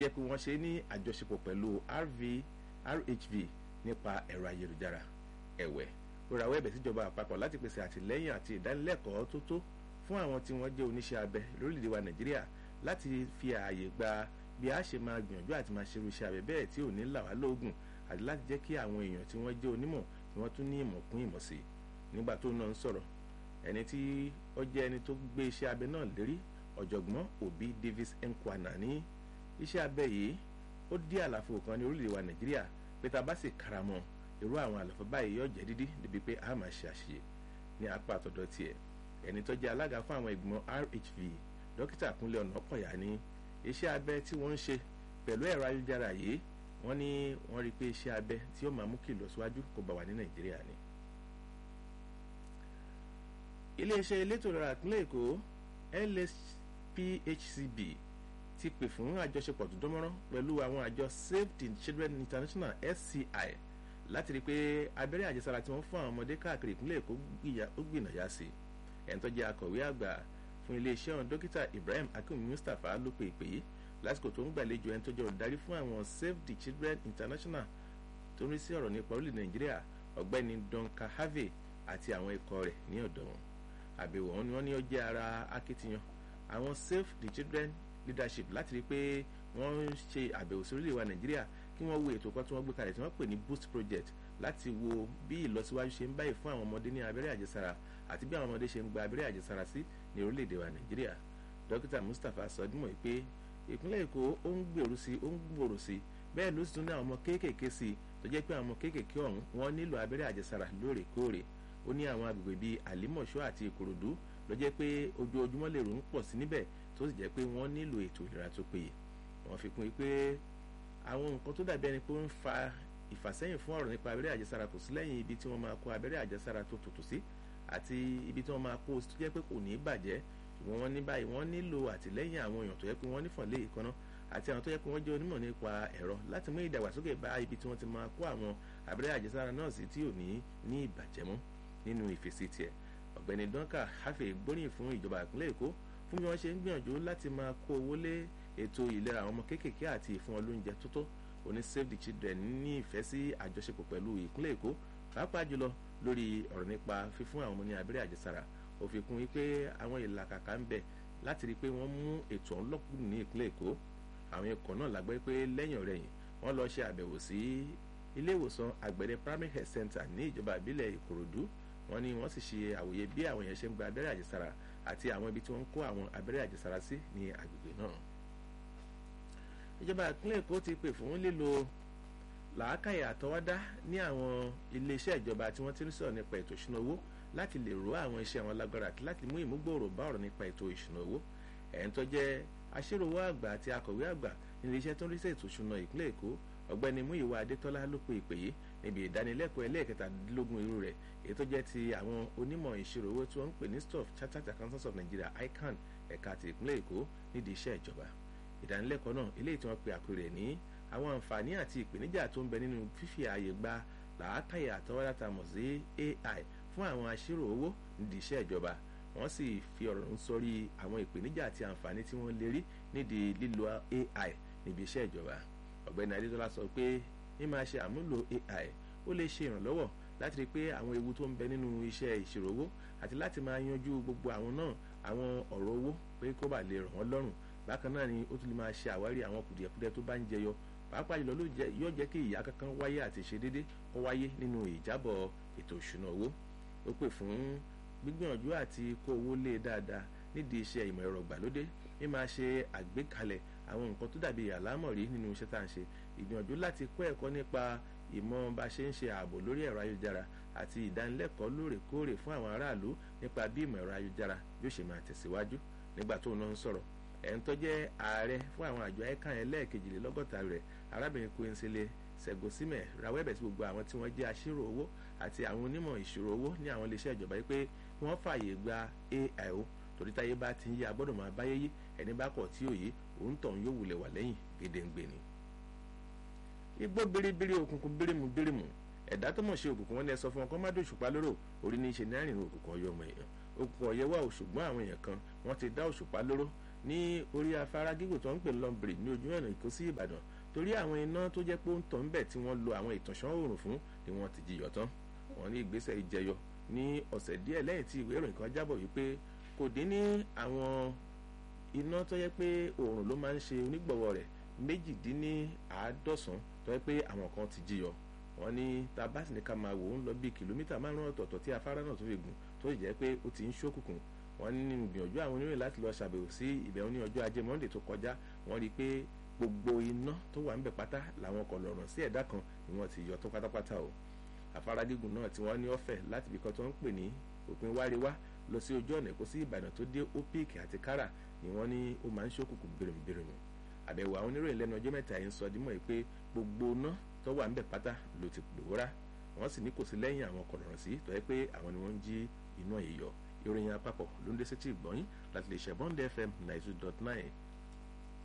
jẹ́ pé wọ́n ṣe ní àjọṣepọ̀ pẹ̀lú RV RHV nípa ẹ̀rọ ayélujára ẹ̀wẹ̀ ó rawọ́ ẹ̀bẹ̀ síjọba àpapọ̀ láti pèsè àtìlẹ́yìn àti ìdánilẹ́kọ̀ọ́ tó tó fún àwọn tí wọ́n jẹ́ oníṣẹ́ abẹ lórílẹ̀‐èdè wa Nàìjíríà láti fi ààyè gba bí a ṣe máa gbìyànjú àti máa ṣerú iṣẹ́ abẹ bẹ́ẹ̀ tí ò ní là wá lóògùn àti láti jẹ́ kí àwọn èèyàn tí wọ́n jẹ́ onímọ̀ kí wọ́n tún ní ìmọ̀ kún ìmọ̀ sí i nígbà tó náà ń sọ̀rọ̀ ẹni tí ó jẹ́ ẹni tó gbé iṣẹ́ abẹ náà lérí ọ̀jọ̀gbọ́n Obi Davis Nkwana ní iṣẹ́ abẹ yìí ó dí àlàfo kan ní orílẹ̀-èdè wa Nàìjíríà pé tá a bá sì karamọ́ irú àwọn àlàfo báyìí yóò jẹ́ dídí débi pé a máa ṣe àṣeyẹ ní apá àtọ̀dọ̀ tiẹ̀ ẹni tó jẹ́ alága fún àwọn ìgbìmọ̀ RHV dókítà Kúnlé Ọ̀nàkọ̀yà ní iṣẹ́ abẹ tí wọ́n ń ṣe pẹ̀lú ẹ̀rọ ayélujára yìí wọ́n ní wọ́n rí i pé iṣẹ́ abẹ tí ó máa mú kí ìlọsíwájú kó bá wà ní Nàìjíríà ni. iléeṣẹ́ elétò ìlera ìpínlẹ̀ Èkó LSPHCB ti pè fún àjọṣepọ̀ tó dánmọ́rán pẹ̀lú àwọn àjọ Save the Children International SCI láti rí i pé abẹ́rẹ́ àjẹsára tí wọ́n fún àwọn ọmọdé káàkiri ìpínlẹ̀ Èkó ó gbìnàyà sí i ẹni tó jẹ́ akọ̀wé àgbà fún iléeṣẹ́ ọ̀hún dókítà Ibrahim Akim Mustapha ló pe ìpè yìí lásìkò tó ń gbàlejò ẹni tó jẹ́ olùdarí fún àwọn Save the Children International tó ń rí sí ọ̀rọ̀ nípa orílẹ̀ Nàìjíríà ọ̀gbẹ́ni Donka Harvey àti àwọn ikọ̀ rẹ̀ ní ọ̀dọ̀ wọn àbẹ̀wò wọn ni wọ́n ní ó jẹ́ ara akitiyan àwọn Save the Children leadership láti rí i pé wọ́n ń ṣe àbẹ̀wò sí orílẹ̀ wa Nàìjíríà kí wọ́n wo ètò kan tí wọ́n gbé kalẹ̀ tí wọ́n pè ní boost project láti wo bí ìlọsíwájú ṣe ń báyìí fún àwọn ọmọdé ní abẹ́rẹ́ àjẹsára àti bí àwọn ọmọdé ṣe ń gba abẹ́rẹ́ àjẹsára sí ní orílẹ̀-èdè wa Nàìjíríà dókítà Mustapha sọdúnmọ̀ pé ìpínlẹ̀ Èkó ó ń gbèrú sí ó ń gbòòrò sí bẹ́ẹ̀ ló sì tún ní àwọn ọmọ kéékèèké sí tó jẹ́ pé àwọn ọmọ kéékèèké ọ̀hún wọ́n nílò abẹ́rẹ́ àjẹsára lóòrèkóòrè ó ní àwọn agbègbè bíi Àlímọ̀ṣọ́ àti Ìkòròdú ló jẹ́ pé ojoojúmọ́ lè rò ń pọ̀ sí níbẹ̀ tó sì jẹ́ pé wọ́n nílò ètò ìlera tó péye wọ́n fi kún pé àwọn nǹkan tó dàbí ẹni pé ó ń fa ìfàsẹ́yìn fún ọ̀rọ̀ nípa abẹ́rẹ́ àjẹsára kò sí lẹ́yìn ibi tí wọ́n máa kó abẹ́rẹ́ àjẹsára tó tòtò sí àti ibi tí wọ́n máa kó tó jẹ́ pé kò ní bàjẹ́ ṣùgbọ́n wọ́n ní báyìí wọ́n nílò àtìlẹ́yìn àwọn èèyàn tó yẹ pé wọ́n nífọ̀n lé ìkànnà àti àwọn tó yẹ pé wọ́n jẹ́ onímọ̀ nípa ẹ̀rọ láti mú ìdàgbàsókè bá ibi tí wọ́n ti máa kó àwọn abẹ́rẹ́ àjẹsára náà sí tí ò ní ní ìbàjẹ́ mọ́ nínú ìfèsì tiẹ̀ ọ̀gbẹ́ni Duncan Hafe gbóríyìn fún ìjọba ìpínlẹ̀ Èkó fún bí wọ́n ṣe ń gbìyànjú láti máa kó owó lé ètò ìlera àwọn ọmọ kéékèèké àti ìfún wọn lóúnjẹ tó tó oní Save the Children ní ìfẹ́ sí àjọṣepọ̀ pẹ̀lú ìpínlẹ̀ Èkó pàápàá jùlọ lórí ọ̀rọ̀ nípa fífún àwọn ọmọ ní abẹ́rẹ́ àjẹsára ó fi kún wípé àwọn ìlàkàkà ń bẹ láti rí i pé wọ́n mú ètò ọ̀hún lọ́kùnrin ní ìpínlẹ̀ Èkó àwọn ikọ̀ náà lágbẹ́ pé lẹ́yìn ọ̀rẹ́yìn wọ́n lọ ṣe àbẹ̀wò sí ilé ìwòsàn àgbẹ̀dẹ primary health center ní ìjọba ìbílẹ̀ Ìkòròdú wọ́n ní wọ́n sì ṣe àwòye bí àwọn èèyàn ṣe ń gba abẹ́rẹ́ àjẹsára àti àwọn ibi tí wọ́n ń kó àwọn abẹ́rẹ́ àjẹsára sí ní agbègbè náà. ìjọba ìpínlẹ̀ Èkó ti pè fún lílo làákàyè àtọwádá ní àwọn iléeṣẹ́ ìjọba tí wọ́n ti ń sọ̀rọ̀ nípa ètò ìṣúná owó láti lè ró àwọn iṣẹ́ wọn lágbára àti láti mú ìmúgbòòrò bá ọ̀rọ̀ nípa ètò ìṣúná owó ẹ̀ń tó jẹ́ aṣèròwò àgbà àti akọ̀wé àgbà nílé iṣẹ́ tó ń rí sí ètò ìṣúná ìpínlẹ̀ Èkó ọ̀gbẹ́ni Múyìwá Adétọ́lá ló pe ìpè yìí níbi ìdánilẹ́kọ̀ọ́ ẹlẹ́ẹ̀kẹtàdínlógún irú rẹ̀ èyí tó jẹ́ ti àwọn onímọ̀ ìṣirò owó tí wọ́n ń pè ní stof Chartered Accountants of Nigeria ICAN ẹ̀ka ti ìpínlẹ̀ Èkó nídìí iṣẹ́ ìjọba ìdánilẹ́kọ̀ọ́ náà eléyìí tí wọ́n pe àpè rẹ̀ ní àwọn àǹfààní àti ìpèníjà tó ń bẹ nínú fífi ààyè gba làákàyè àtọwọ́dá tá mọ̀ sí AI fún àwọn aṣírò owó nídìí iṣẹ́ ìjọba wọ́n sì fi ọ̀rọ̀ ń sọrí àwọn ìpèníjà àti àǹfààní tí wọ́n lè rí nídìí lílo AI níbi iṣẹ́ ìjọba ọ̀gbẹ́ni adétọ́lá sọ pé ní máa ṣe àmúlò AI ó lè ṣe ìrànlọ́wọ́ láti rí i pé àwọn ewu tó ń bẹ nínú iṣẹ́ ìṣirò owó àti láti máa yanjú gbogbo àwọn náà àwọn ọ̀rọ̀ owó pé kó bá lè ràn wọ́n lọ́rùn bákan náà ni ó tún lè máa ṣe àwárí àwọn kùdìẹ̀kudiẹ tó bá ń jẹyọ pàápàá jùlọ yóò jẹ́ kí ìyá kankan wáyé àti ìṣedédé kó wáyé nínú ìjábọ̀ ètò ìṣúná owó ó pè fún gbígbìyànjú àti kó owó lé dáadáa nídìí iṣẹ́ ìmọ̀ ẹ̀rọ ìgbàlódé ní máa ṣe àgbékalẹ̀ àwọn nǹkan tó dàbí àlámọ̀rí nínú iṣẹ́ tá à ń ṣe ìgbìyànjú láti kọ́ ẹ̀kọ́ nípa ìmọ̀ bá ṣe ń ṣe ààbò lórí ẹ̀rọ ayélujára àti ìdánilẹ́kọ̀ọ́ lóòrèkóòrè fún àwọn aráàlú nípa bí ìmọ̀ ẹ̀rọ ayélujára yóò ṣe máa tẹ̀síwájú nígbà tó náà ń sọ̀rọ̀ ẹ̀ ń tó jẹ́ ààrẹ fún àwọn àjọ ẹ̀kan ẹlẹ́ẹ̀kejìlélọ́gọ́ta rẹ̀ arábìnrin Quincy Segosime rawọ́ ẹ̀bẹ̀ sí gbogbo àwọn tí wọ́n jẹ́ aṣírò owó àti àwọn onímọ̀ ìṣirò owó ní àwọn iléeṣẹ́ ìjọba yìí pé kí wọ́n fààyè gba AIO torí táyé bá ti ń yí agbọ́dọ̀ máa báyé yí ẹni bá kọ̀ tí òye òun tọ̀hún yóò wulẹ̀ wà lẹ́yìn gédéǹgbè ni. igbó biribiri òkùnkùn bírímù bírímù ẹ̀dá tó mọ̀ ṣe òkùnkùn wọn ni ẹ sọ fún wọn kó má dé òṣùpá lóró orí ní í ṣe ní àrìnrìn òkùnkùn ọyọ ọmọ èèyàn òkùnkùn ọ̀yẹ́ wà ṣùgbọ́n àwọn èèyàn kan wọ́n ti dá òṣùpá lóró ní orí afárá gígùn tó ń pè lọ́nbìrì ní ojú ọ̀nà Èkó sí Ìbàdàn torí àwọn iná tó jẹ́ pé ó ń tàn bẹ̀ tí wọ́n lo àwọn ìtànṣán oòrùn fún ni wọ́n ti jiyọ̀ tán wọ́n ní ìgbésẹ̀ ìjẹyọ ní ọ̀sẹ̀ díẹ̀ lẹ́yìn tí ìwé ìròyìn kan jábọ̀ wípé kò dín ní àwọn iná tó yẹ pé oòrùn ló máa ń ṣe onígbọ̀wọ́ rẹ̀ méjìdínláàádọ́sán tó yẹ pé àwọn kan ti jiyọ̀ wọ́n ní tabasi ní ká máa wò ó ń lọ bíi kìlómítà márùn ọ̀tọ̀ọ̀tọ̀ tí afárá náà tó fi gùn tó sì jẹ́ pé ó ti ń ṣókùnkùn wọ́n ní gbìyànjú àwọn oníròyìn láti lọ ṣàbẹ̀wò sí ibẹ̀ ní ọjọ́ ajé monde tó kọjá wọ́n rí i pé gbogbo iná tó wà ńbẹ̀ pátá làwọn kọ̀ lọ̀rọ̀ sí ẹ̀dá kan ni wọ́n ti yọ tó pátápátá o afárá gígùn náà tí wọ́n ní ọ̀fẹ́ láti ibi kan tó ń pè ní òpin wáríwá lọ sí ojú ọ̀nà Èkó sí Ìbàdàn tó dé opik àti kára ni wọ́n ní ó máa ń ṣókùnkùn bìrìmùbìrìmù àbẹ̀wò àwọn oníròyìn lẹ́nu ọjọ́ mẹ́ta yìí ń sọ dímọ̀ pé gbogbo iná tó wà ńbẹ̀ pátá ló ti pòórá wọ́n sì ní kò sí lẹ́yìn àwọn kọ̀lọ̀rọ̀ sí tó yẹ pé àwọn ni wọ́n ń jí iná yìí yọ ìròyìn àpapọ̀ ló ń dé sétí ìgbọ́yìn láti lè ṣẹ̀bọ́n dfm ninety two dot nine